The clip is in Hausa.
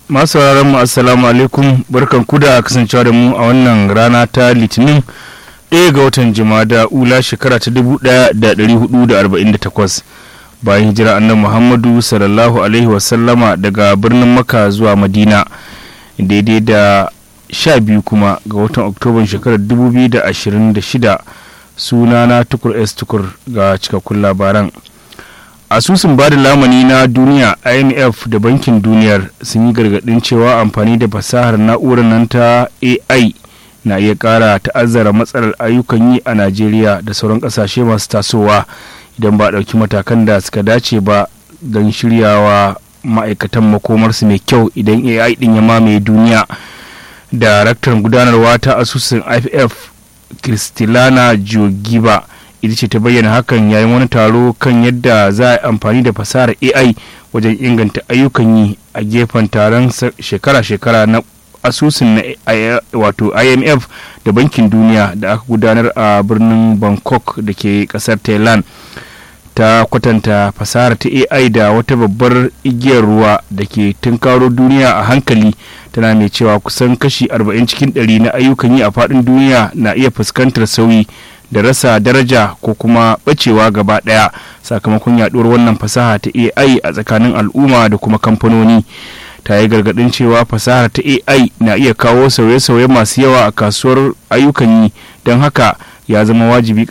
masu mu assalamu alaikum barkan ku da kasancewa da mu a wannan rana ta litinin ɗaya ga watan jimada ula shekara ta 1448 bayan hijira annan muhammadu sallallahu alaihi wasallama daga birnin maka zuwa madina daidai da sha biyu kuma ga watan oktoban shekarar 2026 sunana tukur s tukur ga cikakkun labaran asusun ba da lamani na duniya imf da bankin duniyar sun yi gargadin cewa amfani da fasahar na'urar nan ta ai na iya kara ta'azzara matsalar ayyukan yi a najeriya da sauran kasashe masu tasowa idan ba ɗauki matakan da suka dace ba don shiryawa ma'aikatan makomarsu mai kyau idan ai din ya mamaye duniya daraktan gudanarwa ta asusun iff kristilana jogiba ita ce ta bayyana hakan yayin wani taro kan yadda za a amfani da fasahar ai wajen inganta ayyukan yi a gefen taron shekara-shekara na asusun na wato imf da bankin duniya da aka gudanar a birnin bangkok da ke kasar thailand ta kwatanta fasahar ta ai da wata babbar igiyar ruwa da ke tunkaro duniya a hankali tana mai cewa kusan kashi 40 cikin 100 na ayyukan yi a faɗin duniya na iya fuskantar sauyi da rasa daraja ko kuma bacewa gaba daya sakamakon yaduwar wannan fasaha ta ai a tsakanin al'umma da kuma kamfanoni ta yi gargadin cewa fasahar ta ai na iya kawo sauye-sauye masu yawa a kasuwar ayyukan yi don haka ya zama wajibi